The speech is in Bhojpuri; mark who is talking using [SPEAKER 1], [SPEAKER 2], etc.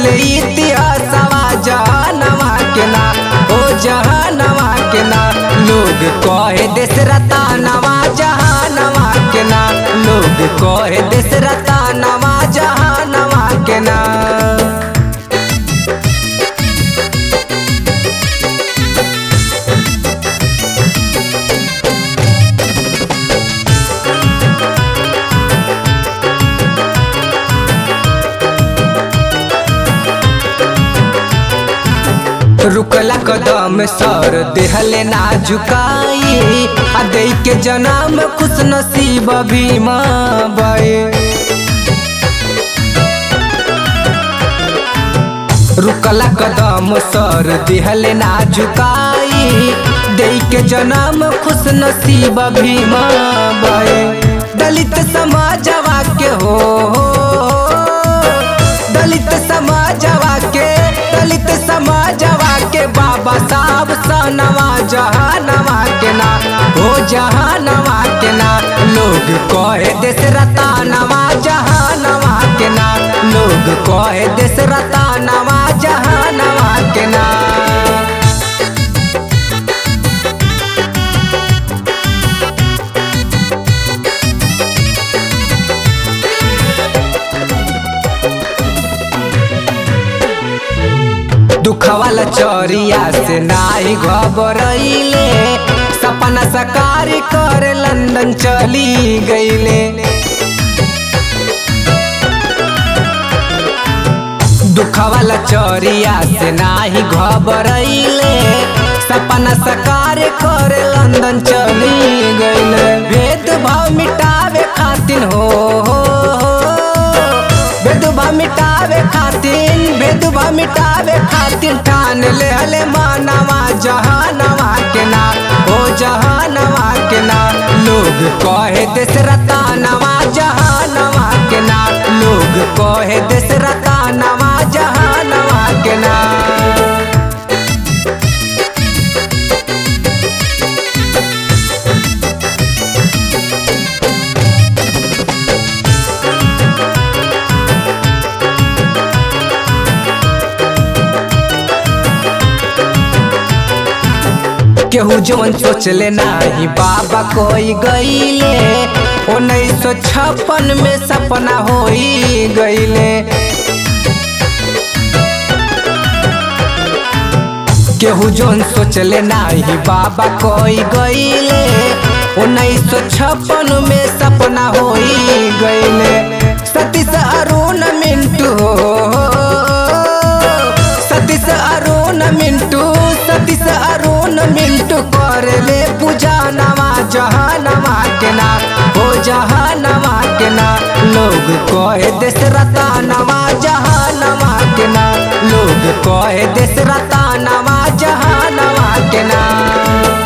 [SPEAKER 1] ले इतिहासवा जहानवा के ना ओ जहानवा के ना लोग कहे देश रतानवा जहानवा के ना लोग कहे देश रतानवा जहानवा के ना रुकला कदम सर देहले ना झुकाई आ दे के जन्म खुश नसीब भीमा बे रुकला कदम सर देहले ना झुकाई दे के जन्म खुश नसीब भीमा बे दलित समाजवा के हो दलित समाजवा के दलित समाजवा के बाबा साहब सनवा जहानवा के ना हो जहानवा के ना लोग कहे देश रतानवा जहानवा के ना लोग कहे देश रतानवा जहानवा के ना दुखवाला चोरिया से नाई घबरैले सपना सकार कर लंदन चली गईले दुखवाला चोरिया से नाही घबरैले सपना सकार कर लंदन चली गईले भेदभाव मिटावे खातिर हो, हो, हो। भेदभाव मिटावे खातिर भेदभाव मिटावे खातिर ठान ले हले मानवा जहानवा के ना ओ जहानवा के ना लोग कहे देश रतानवा जहानवा के ना लोग कहे देश रतानवा जहानवा के ना केहू जवन सोचले नाही बाबा कोई गईले उन्नीस सौ छप्पन में सपना होई गईले केहू जवन सोचले नाही बाबा कोई गईले उन्नीस सौ छप्पन में सपना होई गईले सतीश अरुण मिंटू सतीश अरुण मिंटू सतीश अरुण मिंटू कर ले पूजा नवा जहानवा के ना हो जहानवा के ना लोग कहे देश रतानवा जहानवा के ना लोग कहे देश रतानवा जहानवा के ना